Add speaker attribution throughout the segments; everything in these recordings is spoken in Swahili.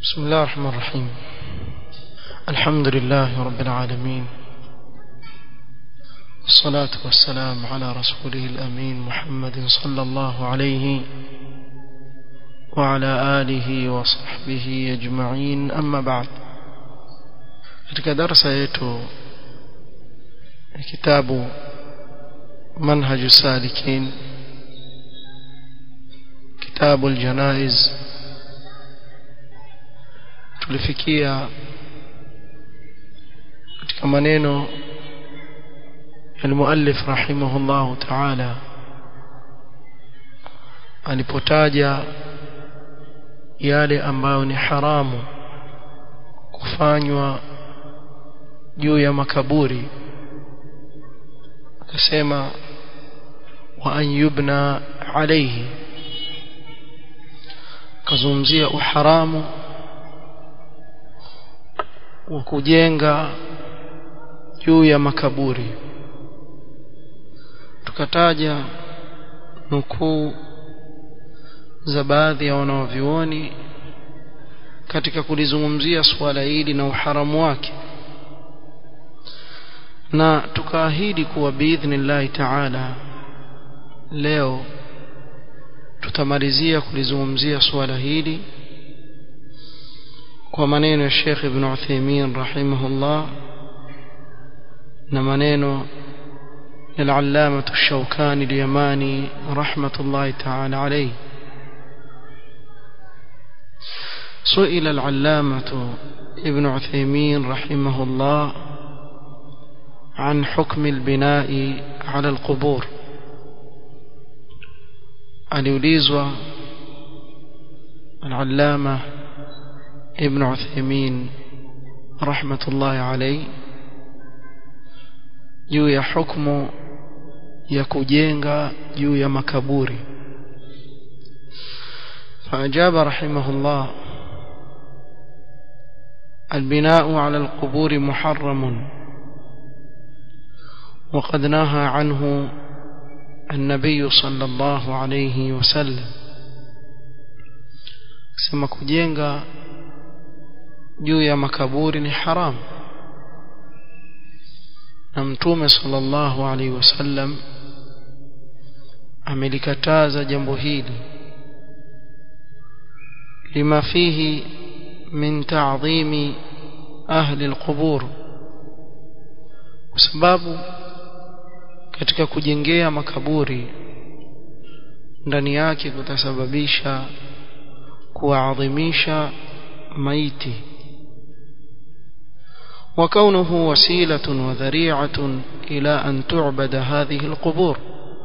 Speaker 1: بسم الله الرحمن الرحيم الحمد لله رب العالمين والصلاة والسلام على رسوله الأمين محمد صلى الله عليه وعلى آله وصحبه أجمعين أما بعد katika darasa yetu kitabu manhaju salikin kitabu aljanaiz tulifikia katika maneno المؤلف رحمه الله تعالى alipotaja yale ambayo ni haramu kufanywa juu ya makaburi akasema wa an yubna alayhi kazungumzia uharamu wa kujenga juu ya makaburi tukataja nukuu za baadhi ya wanaovyuoni katika kulizungumzia suala hili na uharamu wake na tukaahidi kuwa biidhnillahi taala leo tutamalizia kulizungumzia suala hili kwa maneno ya Sheikh Ibn Uthaymeen rahimahullah na maneno للعلامة الشوكاني اليماني رحمة الله تعالى عليه سئل العلامة ابن عثيمين رحمه الله عن حكم البناء على القبور aliulizwa العلامة ابن عثيمين رحمة الله عليه juu ya hukumu ya kujenga juu ya makaburi فأجاب رحمه الله البناء على القبور محرم وقد نهى عنه النبي صلى الله عليه وسلم كما kujenga juu ya makaburi ni haram na mtume sallallahu alaihi wasallam amelikataza jambo hili lima fihi min ta'dhimi ahli alqubur kwa sababu katika kujengea makaburi ndani yake kutasababisha kuadhimisha maiti وكونه وسيلة وذريعة إلى أن تعبد هذه القبور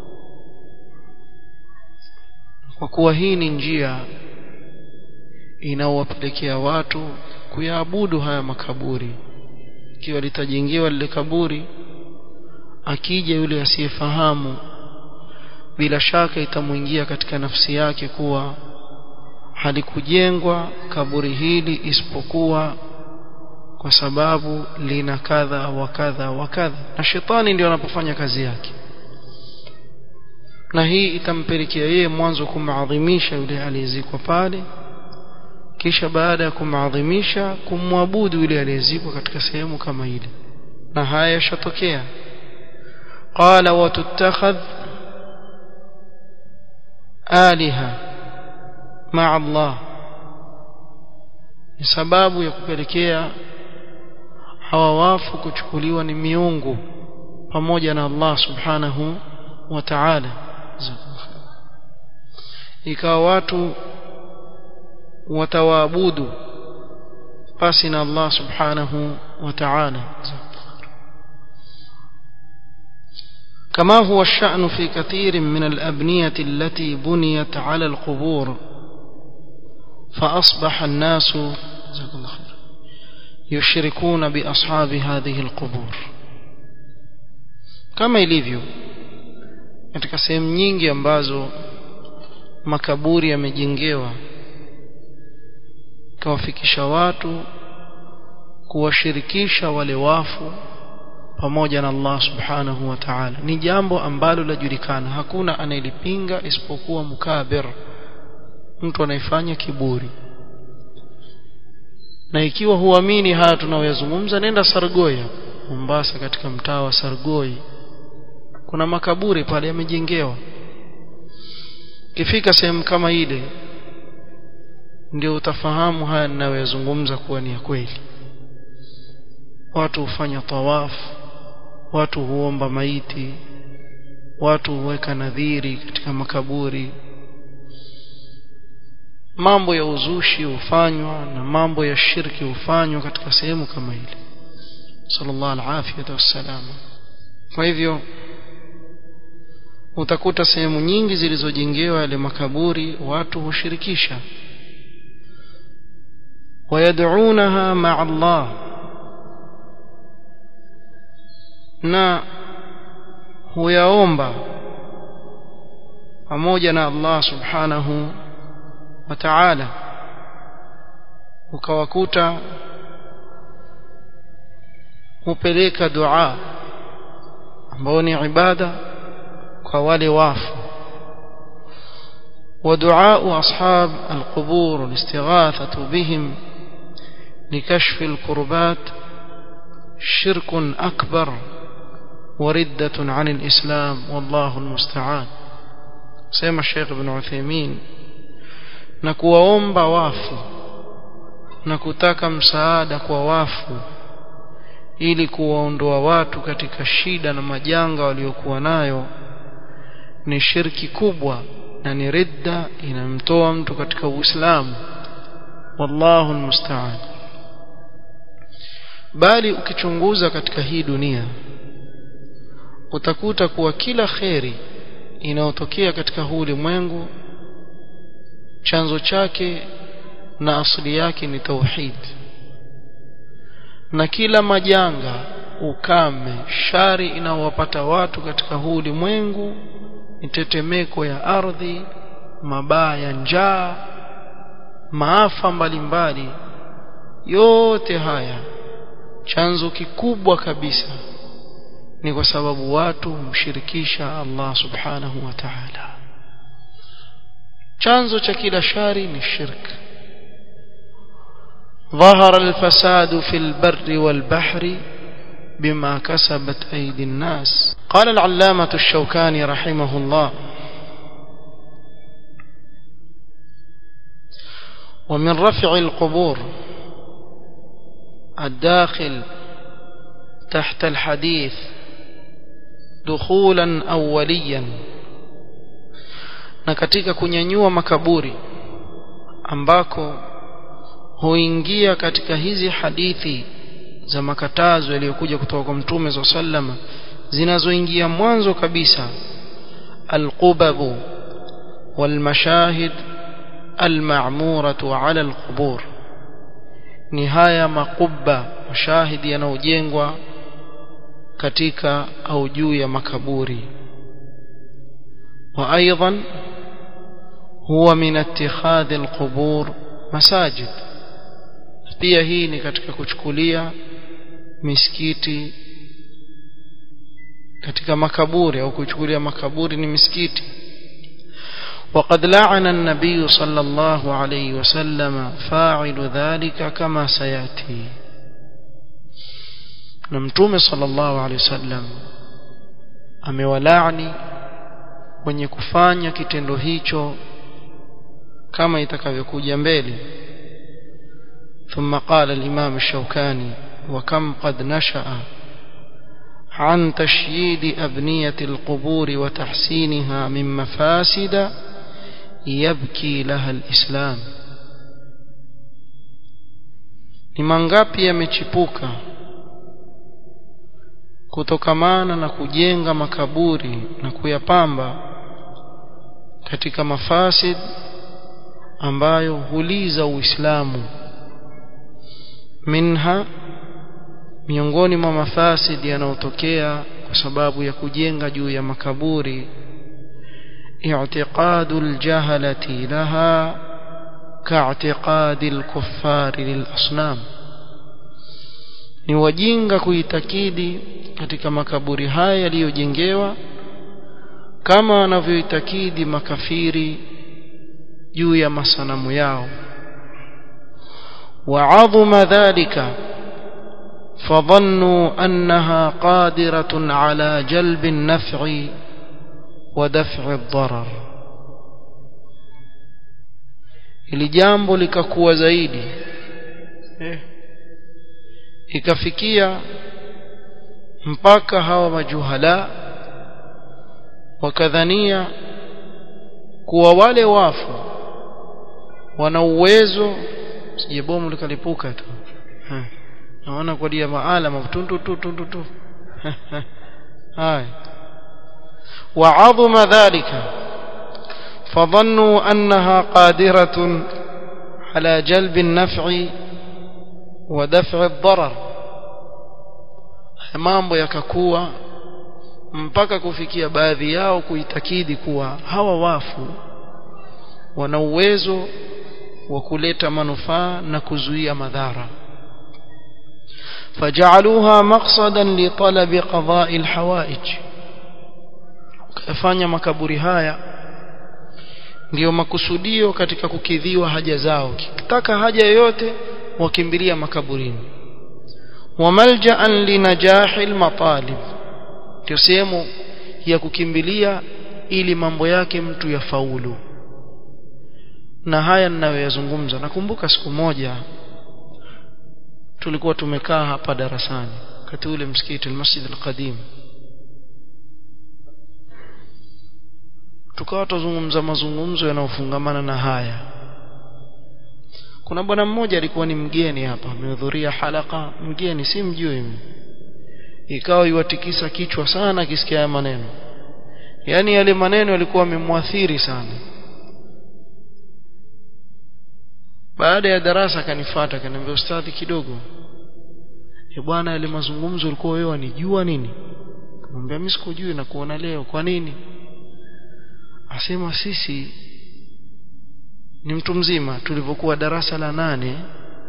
Speaker 1: وكوا hii ni njia inawapelekea watu kuyaabudu haya makaburi ikiwa litajengewa lile kaburi akija yule asiyefahamu bila shaka itamwingia katika nafsi yake kuwa halikujengwa kaburi hili isipokuwa kwa sababu lina kadha wa kadha wa kadha na shetani ndio anapofanya kazi yake na hii itampelekea yeye mwanzo kumadhimisha yule aliyezikwa pale kisha baada ya kumadhimisha kumwabudu yule aliyezikwa katika sehemu kama ile na haya yashatokea qala watuttakhadh aliha ma'a Allah ni sababu ya kupelekea hawa wafu kuchukuliwa ni miungu pamoja na Allah subhanahu wa ta'ala ikawa watu watawaabudu pasi na Allah subhanahu wa ta'ala كما هو الشأن في كثير من الأبنية التي بنيت على القبور فأصبح الناس جزاك الله خير يشركون بأصحاب هذه القبور كما ilivyo katika sehemu nyingi ambazo makaburi yamejengewa kawafikisha watu kuwashirikisha wale wafu pamoja na Allah subhanahu wa ta'ala ni jambo ambalo lajulikana hakuna anayelipinga isipokuwa mukabir mtu anayefanya kiburi na ikiwa huamini haya tunayoyazungumza nenda Sargoi Mombasa katika mtaa wa Sargoi kuna makaburi pale yamejengewa kifika sehemu kama ile ndio utafahamu haya ninayoyazungumza kuwa ni ya kweli watu hufanya tawafu watu huomba maiti watu huweka nadhiri katika makaburi mambo ya uzushi hufanywa na mambo ya shirki hufanywa katika sehemu kama ile sallallahu alaihi wasallam kwa hivyo utakuta sehemu nyingi zilizojengewa yale makaburi watu hushirikisha ويدعونها مع الله na huyaomba pamoja na Allah subhanahu wa ta'ala ukawakuta hupeleka dua ambao ni ibada kwa wale wafu ودعاء أصحاب القبور والاستغاثة بهم لكشف الكربات شرك أكبر وردة عن الإسلام والله المستعان سيما الشيخ ابن عثيمين نكوomba wafu na kutaka msaada kwa wafu ili kuwaondoa watu katika shida na majanga waliokuwa nayo ni shirki kubwa na ni ridda inamtoa mtu katika Uislamu wallahu almusta'an bali ukichunguza katika hii dunia utakuta kuwa kila kheri inayotokea katika huu ulimwengu chanzo chake na asili yake ni tauhid na kila majanga ukame shari inaowapata watu katika huu ulimwengu mitetemeko ya ardhi mabaya njaa maafa mbalimbali yote haya chanzo kikubwa kabisa ni kwa sababu watu humshirikisha Allah subhanahu wa ta'ala chanzo cha kila shari ni shirk ظهر الفساد في البر والبحر بما كسبت أيدي الناس قال العلامة الشوكاني رحمه الله ومن رفع القبور الداخل تحت الحديث دخولا أوليا na katika kunyanyua makaburi ambako huingia katika hizi hadithi za makatazo yaliyokuja kutoka kwa mtume za sallama zinazoingia mwanzo kabisa alqubabu walmashahid alma'muratu ala alqubur ni haya makubba mashahidi yanayojengwa katika au juu ya makaburi wa aidan huwa min ittikhadhi alqubur masajid pia hii ni katika kuchukulia misikiti katika makaburi au kuchukulia makaburi ni misikiti وقد لعن النبي صلى الله عليه وسلم فاعل ذلك كما سياتي نمتوم صلى الله عليه وسلم amewalaani wenye kufanya kitendo hicho kama itakavyokuja mbele ثم قال الإمام الشوكاني وكم قد نشأ عن تشييد أبنية القبور وتحسينها من مفاسد يبكي لها الإسلام ni mangapi yamechipuka kutokamana na kujenga makaburi na kuyapamba katika mafasid ambayo huliza Uislamu minha miongoni mwa mafasid yanayotokea kwa sababu ya kujenga juu ya makaburi i'tiqadu aljahalati laha ka'tiqadi alkuffari lilasnam ni wajinga kuitakidi katika makaburi haya yaliyojengewa kama wanavyoitakidi makafiri juu ya masanamu yao وعظم ذلك فظنوا أنها قادرة على جلب النفع ودفع الضرر ili jambo likakuwa zaidi eh. ikafikia mpaka hawa majuhala wakadhania kuwa wale wafu wana uwezo sije bomu likalipuka tu naona kwa dia maala matundu tu tundu tu haya وعظم ذلك فظنوا أنها قادرة على جلب النفع ودفع الضرر mambo yakakuwa mpaka kufikia baadhi yao kuitakidi kuwa hawa wafu wana uwezo wa kuleta manufaa na kuzuia madhara فجعلوها مقصدا لطلب قضاء الحوائج kufanya makaburi haya ndiyo makusudio katika kukidhiwa haja zao kitaka haja yoyote wakimbilia makaburini wamalja'an linajahi almatalib ndio sehemu ya kukimbilia ili mambo yake mtu yafaulu na haya ninayoyazungumza nakumbuka siku moja tulikuwa tumekaa hapa darasani wakati ule msikiti almasjid alqadim tukawa tuzungumza mazungumzo yanayofungamana na haya kuna bwana mmoja alikuwa ni mgeni hapa amehudhuria halaka mgeni si mjui mimi ikawa iwatikisa kichwa sana akisikia haya maneno yaani yale maneno yalikuwa yamemwathiri sana baada ya darasa akanifuata akaniambia ustadhi kidogo e bwana yale mazungumzo ulikuwa wewe wanijua nini kumwambia mimi sikujui na kuona leo kwa nini asema sisi ni mtu mzima tulivyokuwa darasa la nane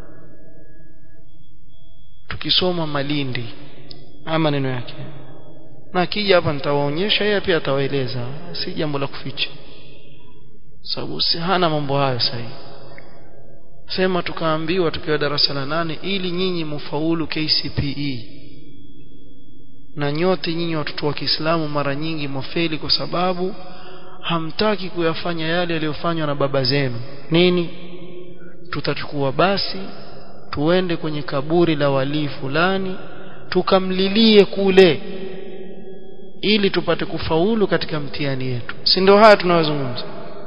Speaker 1: tukisoma Malindi ama maneno yake na akija hapa nitawaonyesha yeye pia atawaeleza si jambo la kuficha sababu si hana mambo hayo sahihi sema tukaambiwa tukiwa darasa la nane ili nyinyi mufaulu KCPE na nyote nyinyi watoto wa Kiislamu mara nyingi mwafeli kwa sababu hamtaki kuyafanya yale yaliyofanywa na baba zenu nini tutachukua basi tuende kwenye kaburi la walii fulani tukamlilie kule ili tupate kufaulu katika mtihani yetu si ndio haya tunayozungumza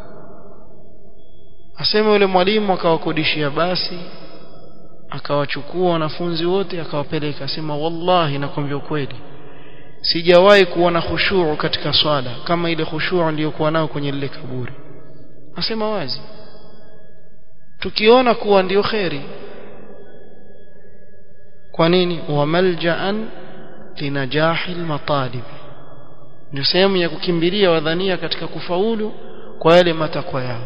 Speaker 1: aseme yule mwalimu akawakodishia basi akawachukua wanafunzi wote akawapeleka asema wallahi nakwambia ukweli sijawahi kuona khushuu katika swala kama ile khushuu niliyokuwa nayo kwenye lile kaburi asema wazi tukiona kuwa ndiyo kheri kwa nini wa malja'an linajahi almatalib ndio sehemu ya kukimbilia wadhania katika kufaulu kwa yale matakwa yao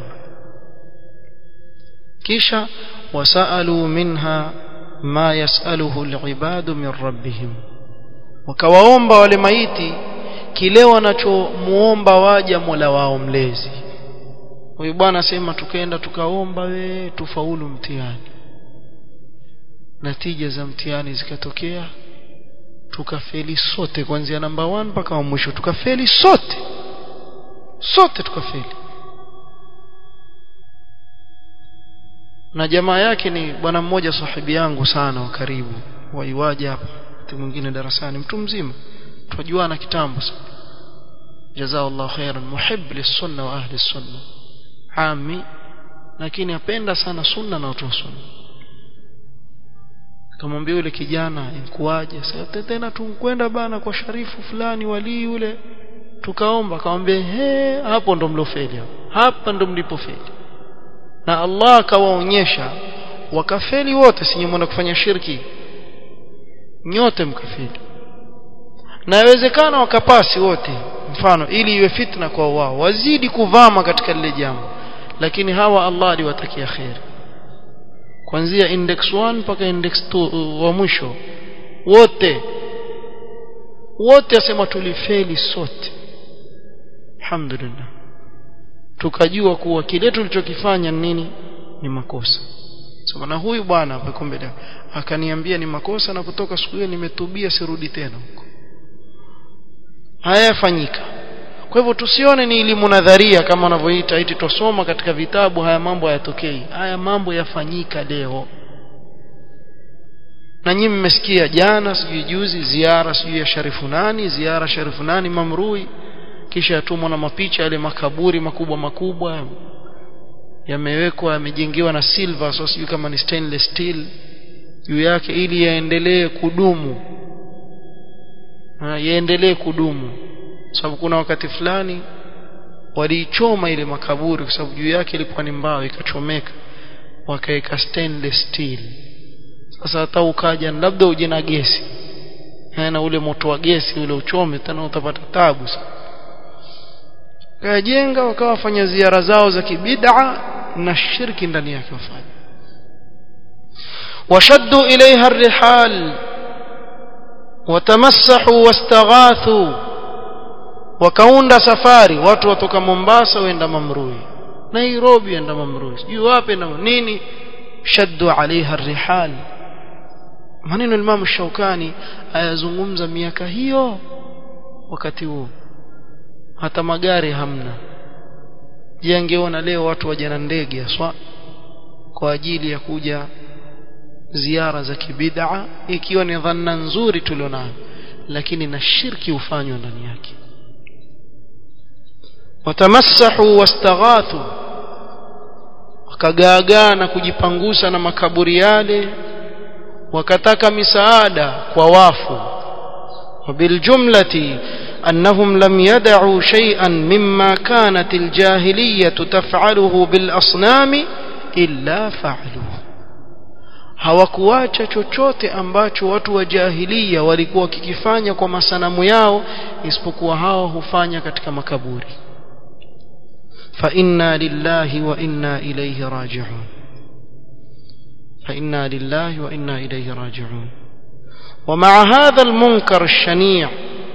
Speaker 1: kisha wasalu minha ma yasaluhu alibadu min rabbihim wakawaomba wale maiti kile wanachomuomba waja Mola wao mlezi huyu bwana sema tukaenda tukaomba we tufaulu mtihani natija za mtihani zikatokea tukafeli sote kuanzia namba 1 mpaka wa mwisho tukafeli sote sote tukafeli na jamaa yake ni bwana mmoja sahibi yangu sana wa karibu waiwaje hapa mtu mwingine darasani mtu mzima tujuana kitambo sana jazaallahu khairan muhibb lisunna wa ahli sunna ami lakini apenda sana sunna na watu wa sunna akamwambia yule kijana inkuaje sasa tena tunkwenda bana kwa sharifu fulani wali yule tukaomba akamwambia he hapo ndo mlofeli hapa ndo mlipofeli na Allah akawaonyesha wakafeli wote sinyemwenda kufanya shirki nyote mkafeli na yawezekana wakapasi wote mfano ili iwe fitna kwa wao wazidi kuvama katika lile jambo lakini hawa Allah aliwatakia khair kuanzia index 1 mpaka index 2 wa mwisho wote wote asema tulifeli sote alhamdulillah tukajua kuwa kile tulichokifanya nini ni makosa sema na huyu bwana hapo mbele akaniambia ni makosa na kutoka siku hiyo nimetubia sirudi tena huko haya yafanyika kwa hivyo tusione ni elimu nadharia kama wanavyoita eti tusoma katika vitabu haya mambo hayatokei haya mambo yafanyika leo na nyinyi mmesikia jana sijui juzi ziara sijui ya sharifu nani ziara sharifu nani mamrui kisha yatumwa na mapicha yale makaburi makubwa makubwa yamewekwa yamejengewa na silver so sijui kama ni stainless steel juu yake ili yaendelee kudumu yaendelee kudumu sababu kuna wakati fulani waliichoma ile makaburi kwa sababu juu yake ilikuwa ni mbao ikachomeka wakaweka stainless steel sasa hata ukaja labda uje na gesi na ule moto wa gesi ule uchome tena utapata tabu sana kajenga wakawa wafanya ziara zao za kibid'a na shirki ndani yake wafanya washaddu ilaiha الرحال وتمسحوا واستغاثوا wakaunda safari watu watoka Mombasa waenda Mamrui Nairobi waenda Mamrui sijui wapi na nini shaddu alaiha الرحال maneno Imam Shaukani ayazungumza miaka hiyo wakati huo hata magari hamna je angeona leo watu waje na ndege aswa kwa ajili ya kuja ziara za kibid'a ikiwa ni dhanna nzuri tulionayo lakini na shirki hufanywa ndani yake watamassahu wastaghathu wakagaagaa na kujipangusa na makaburi yale wakataka misaada kwa wafu وبالجملة أنهم لم يدعوا شيئا مما كانت الجاهلية تفعله بالأصنام إلا فعلوه hawakuacha chochote ambacho watu wa jahilia walikuwa wakikifanya kwa masanamu yao isipokuwa hao hufanya katika makaburi fa inna lillahi wa inna ilayhi raji'un fa inna lillahi wa inna ilayhi raji'un ومع هذا المنكر الشنيع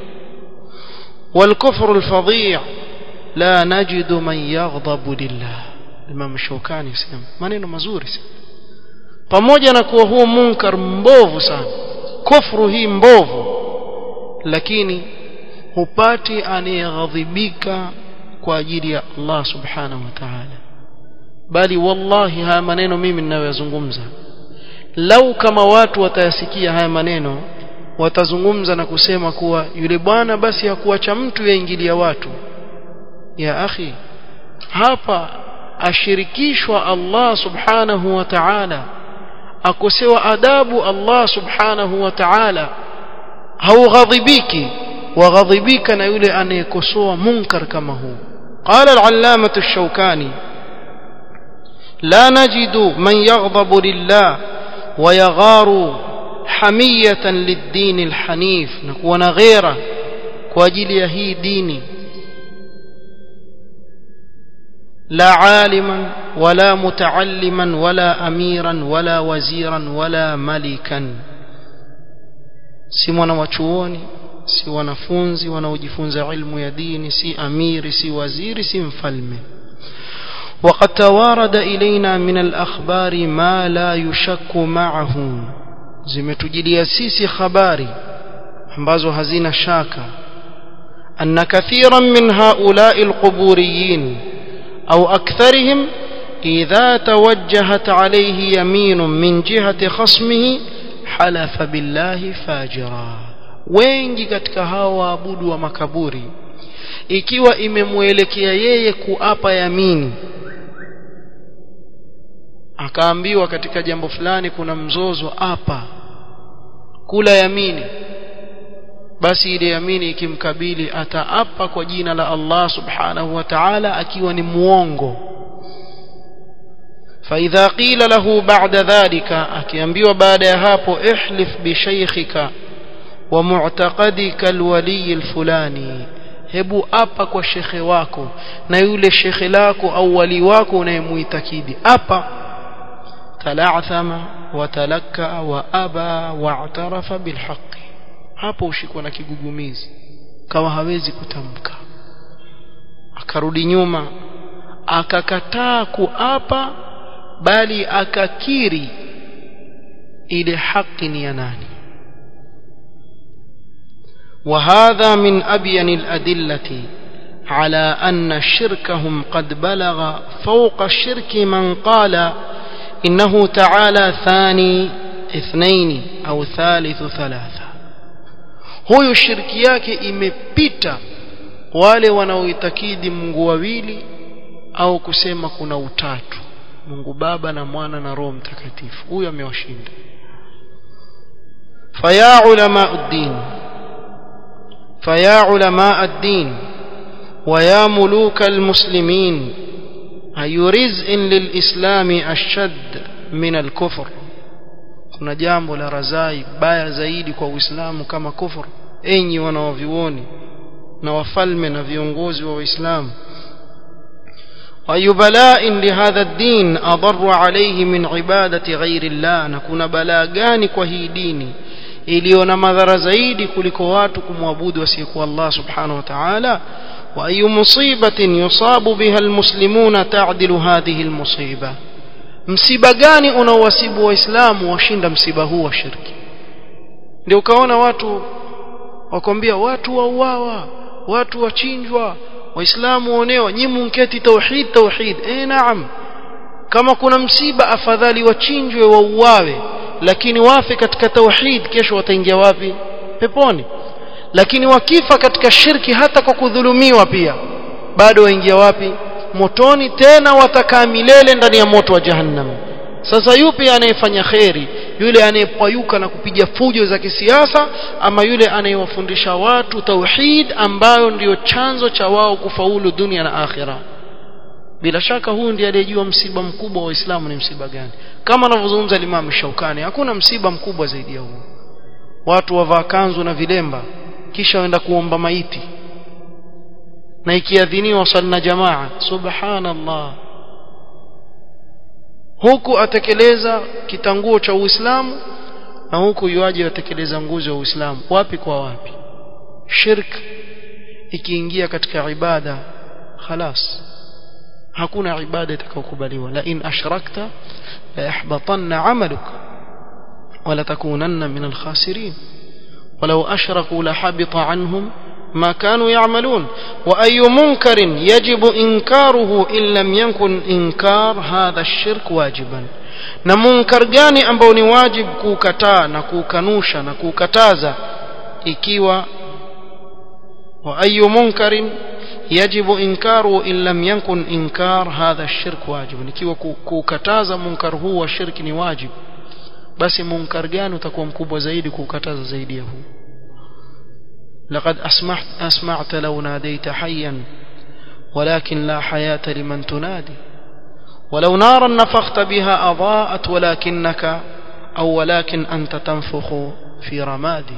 Speaker 1: والكفر الفظيع لا نجد من يغضب لله الإمام الشوكاني يسلم maneno mazuri sana pamoja na kuwa huo munkar mbovu sana kufru hii mbovu lakini hupati anayeghadhibika kwa ajili ya Allah subhanahu wa ta'ala bali wallahi haya maneno mimi ninayoyazungumza lau kama watu watayasikia haya maneno watazungumza na kusema kuwa yule bwana basi hakuacha mtu yaingilia watu ya akhi hapa ashirikishwa Allah subhanahu wa ta'ala akosewa adabu Allah subhanahu wa ta'ala haughadhibiki waghadhibika na yule anayekosoa munkar kama huu قال العلامة الشوكاني لا نجد من يغضب لله ويغار حمية للدين الحنيف نكون غيره كواجل يهي ديني لا عالما ولا متعلما ولا أميرا ولا وزيرا ولا ملكا si mwanawachuoni si wanafunzi wanaojifunza ilmu ya dini si amiri si waziri si mfalme وقد توارد إلينا من الأخبار ما لا يشك معه zimetujilia sisi habari ambazo hazina shaka أن كثيرا من هؤلاء القبوريين أو أكثرهم إذا توجهت عليه يمين من جهة خصمه حلف بالله فاجرا wengi katika hawa waabudu wa makaburi ikiwa imemwelekea yeye kuapa yamini akaambiwa katika jambo fulani kuna mzozo hapa kula yamini basi ile yamini ikimkabili ataapa kwa jina la Allah subhanahu wa ta'ala akiwa ni muongo فإذا قيل له بعد ذلك akiambiwa baada ya hapo ihlif bi shaykhika wa mu'taqadika alwali alfulani hebu apa kwa shekhe wako na yule shekhe lako au wali wako unayemuitakidi apa tala'thama wa talakka wa aba wa'tarafa bilhaqqi hapo ushikwa na kigugumizi kama hawezi kutamka akarudi nyuma akakataa kuapa bali akakiri ile haki ni ya nani وهذا من أبين الأدلة على أن شركهم قد بلغ فوق الشرك من قال إنه تعالى ثاني اثنين أو ثالث ثلاثة huyu shirki yake imepita wale wanaoitakidi Mungu wawili au kusema kuna utatu Mungu Baba na Mwana na Roho Mtakatifu huyu amewashinda faya ulama ad-din faya ulama ad-din ويا ملوك المسلمين أي رزء للإسلام أشد من الكفر kuna jambo la razai baya zaidi kwa Uislamu kama kufur enyi wanaovioni na wafalme na viongozi wa Uislamu أي بلاء لهذا الدين أضر عليه من عبادة غير الله نكون بلاء gani kwa hii dini iliyo na madhara zaidi kuliko watu kumwabudu wasiyekuwa Allah subhanahu wa ta'ala وأي مصيبة يصاب بها المسلمون تعدل هذه المصيبة msiba gani unaowasibu waislamu washinda msiba huu wa shirki ndio ukaona watu wakwambia watu wauawa watu wachinjwa waislamu waonewa nyi munketi tauhid tauhid eh naam kama kuna msiba afadhali wachinjwe wauawe lakini wafe katika tauhid kesho wataingia wapi peponi lakini wakifa katika shirki hata kwa kudhulumiwa pia bado waingia wapi motoni tena watakaa milele ndani ya moto wa jahannam sasa yupi anayefanya kheri yule anayepayuka na kupiga fujo za kisiasa ama yule anayewafundisha watu tauhid ambayo ndiyo chanzo cha wao kufaulu dunia na akhira bila shaka huyu ndiye aliyejua msiba mkubwa wa Uislamu ni msiba gani kama anavyozungumza Imam Shaukani hakuna msiba mkubwa zaidi ya huo watu wavaa kanzu na vilemba kisha waenda kuomba maiti na ikiadhiniwa sala jamaa subhanallah huku atekeleza kitanguo cha Uislamu na huku yuaje atekeleza nguzo ya Uislamu wapi kwa wapi shirk ikiingia katika ibada khalas hakuna ibada itakayokubaliwa la in ashrakta la yahbatanna amaluk wala takunanna min alkhasirin ولو أشركوا لحبط عنهم ما كانوا يعملون وأي منكر يجب إنكاره إن لم يكن إنكار هذا الشرك واجبا na munkar gani ambao ni wajib kuukataa na kuukanusha na kuukataza ikiwa wa ayu munkarin yajibu inkaru in lam yakun inkar hadha shirk wajib ikiwa kuukataza munkar huu wa shirki ni wajib basi munkar gani utakuwa mkubwa zaidi kuukataza zaidi ya huu لقد أسمعت, أسمعت لو ناديت حيا ولكن لا حياة لمن تنادي ولو نارا نفخت بها أضاءت ولكنك أو ولكن أنت تنفخ في رمادي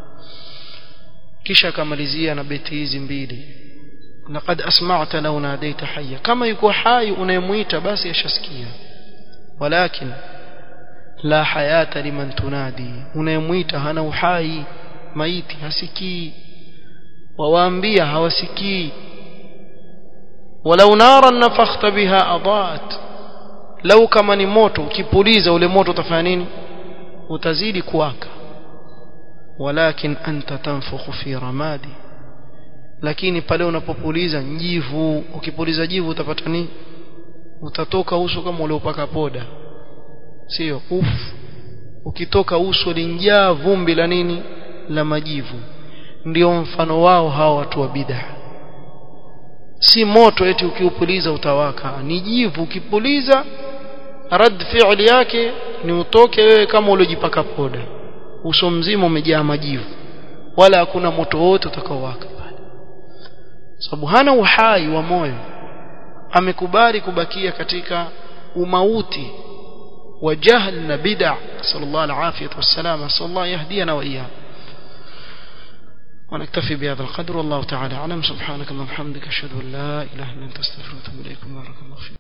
Speaker 1: kisha akamalizia na beti hizi mbili laqad asma'ta law nadaita hayya kama yuko hai unayemuita basi ashasikia walakin la hayata liman tunadi unayemuita hana uhai maiti hasikii wawaambia hawasikii walau naran nafakhta biha adaat lau kama ni moto ukipuliza ule moto utafanya nini utazidi kuwaka walakin anta tanfukhu fi ramadi lakini pale unapopuliza njivu ukipuliza jivu utapata nini utatoka uso kama uliopaka poda sio uf ukitoka uso linjaa vumbi la nini la majivu ndio mfano wao hawa watu wa bid'a si moto eti ukiupuliza utawaka ni jivu ukipuliza rad fi'li yake ni utoke wewe kama uliojipaka poda uso mzima umejaa majivu wala hakuna moto wote utakaowaka pale sababu hana uhai wa moyo amekubali kubakia katika umauti wa jahl na bid'a sallallahu alaihi wasallam sallallahu yahdina wa iyyakum ونكتفي بهذا القدر والله تعالى أعلم سبحانك اللهم وبحمدك أشهد أن لا إله إلا أنت أستغفرك وأتوب إليك بارك الله فيك